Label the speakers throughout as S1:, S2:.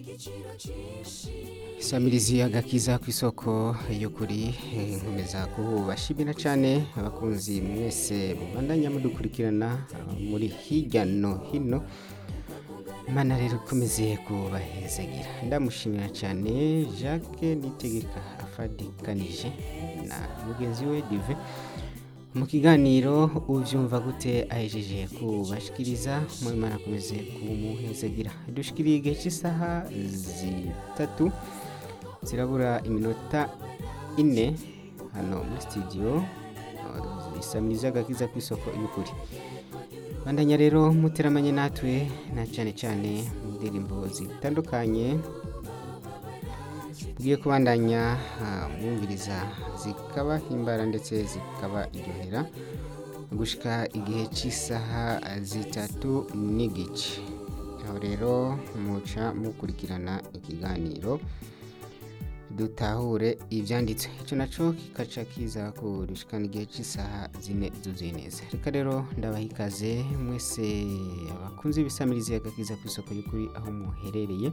S1: Samirizi agakiza ku isoko y'ukuri eh, nkomeza kubashimira cyane abakunzi mwese mubandanya mudukurikirana ah, muri hirya no hino Imana rero ikomeze kubahezagira ndamushimira cyane Jacques Nitegeka afadikanije na mugenzi we Dive mu kiganiro ubyumva gute ahejeje kubashikiriza mu Imana akomeze kumuhezagira dushikiriye igihe cy'isaha zitatu zirabura iminota ine hano muri studio uh, isamiriza agakiza ku isoko y'ukuri bandanya rero muteramanye natwe na cyane cyane mu ndirimbo zitandukanye tugiye kubandanya ah, mwumviriza zikabahimbara ndetse zikabaryohera gushika igihe cy'isaha zitatu n'igice aho rero muca mukurikirana ikiganiro dutahure ibyanditswe icyo nacyo kikaca kiza kurushikana igihe cy'isaha zine zuzuye neza reka rero ndabaha ikaze mwese abakunzi b'isamirizi agakiza ku isoko y'ukuri aho muherereye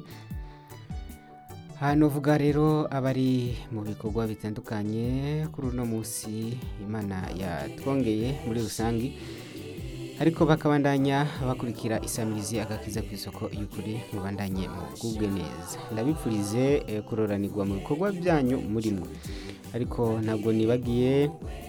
S1: hano vuga rero abari mu bikorwa bitandukanye kuri uno munsi imana yatwongeye muri rusange ariko bakabandanya bakurikira isamirizi agakiza ku isoko y'ukuri mubandanye mu bwubwe neza ndabipfurize eh, kuroranirwa mu bikorwa byanyu murimo ariko ntabwo nibagiye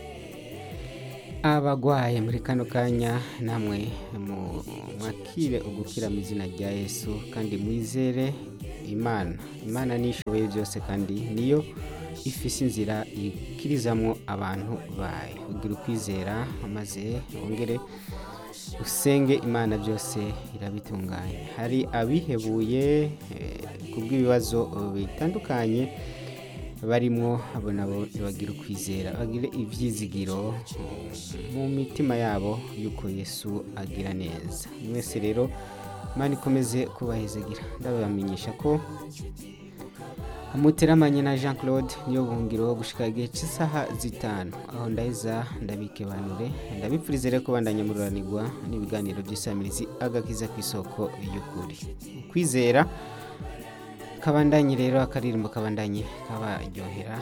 S1: abagwaye muri kano kanya namwe mu- mwakire ugukira mu izina rya yesu kandi mwizere imana imana nishoboye byose kandi niyo ifise inzira ikirizamwo abantu bayo ugira ukwizera maze wongere usenge imana byose irabitunganya hari abihebuye eh, kubw'ibibazo bitandukanye barimo abo nabo bagira ukwizera bagire ibyizigiro mm, mu mitima yabo yuko yesu agira neza mwese rero imana ikomeze kubahezagira ndabamenyesha ko muteramanye na jean claude niyo buhungiro gushika igihe cy'isaha zitanu aho ndaheza ndabikebanure ndabipfurize rero kubandanya mururanirwa n'ibiganiro by'isamirizi agakiza ku isoko y'ukuri ukwizera kabandanye rero akaririmbo kabandanye kabaryohera